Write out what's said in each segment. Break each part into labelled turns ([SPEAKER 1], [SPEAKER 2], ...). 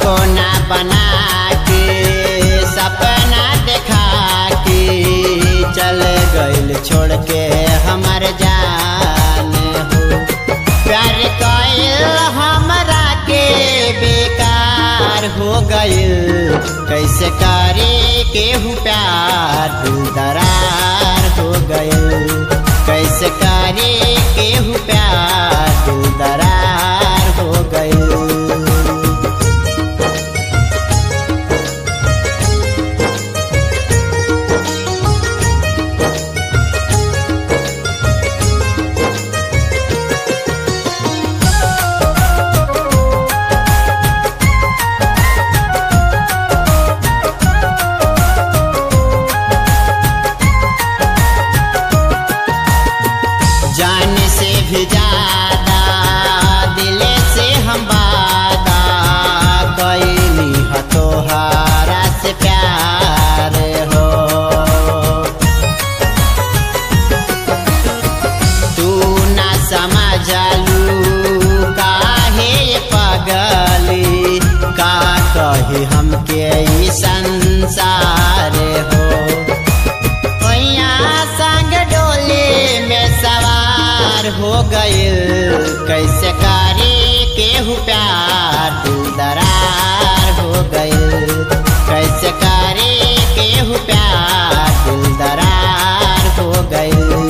[SPEAKER 1] सपना बना के सपना देखा के चल गइल छोड़ के हमर जान हो प्यार कइल हमरा के बेकार हो गइल कैसे करे केहू प्यार दिल दरार हो गइल कैसे करे केहू प्यार दिल दरार हो गइल जान से भी ज्यादा दिल से हम वादा कैली ह तोहारा से प्यार हो तू ना समझलू काहे ये पगली का कही हमके ई संसार हो ओइया संग डोली में सवार हो गइल कैसे करे केहू प्यार दिल दरार हो गइल कैसे करे केहू प्यार दिल दरार हो गइल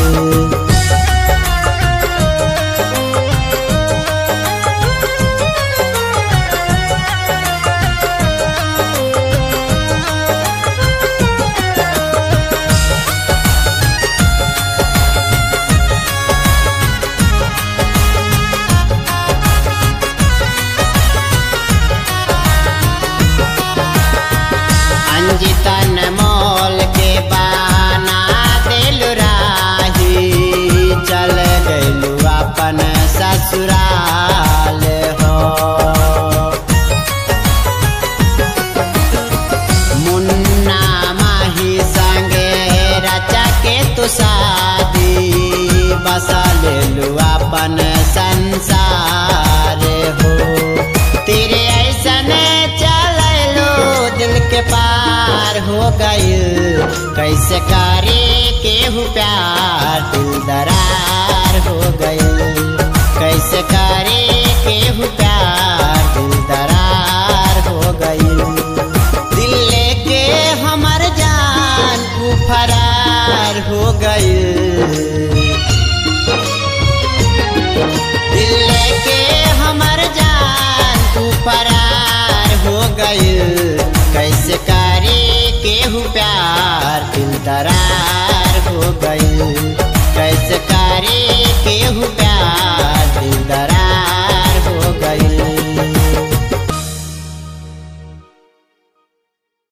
[SPEAKER 1] अंजितन मोल के बाना दिल राही चल गइलू अपन ससुराल हो मुन्ना माही संगे रचा के तू शादी बसा लेलू अपन संसार हो तेरे ऐसन चललो दिल के पार हो गइल कैसे करे केहू प्यार दिल दरार हो गइल कैसे करे केहू प्यार दिल दरार हो गइल दिल लेके हमर जान तू फरार हो गइल दिल लेके हमर जान तू फरार हो गइल कैसे करे केहू प्यार दिल दरार हो गइल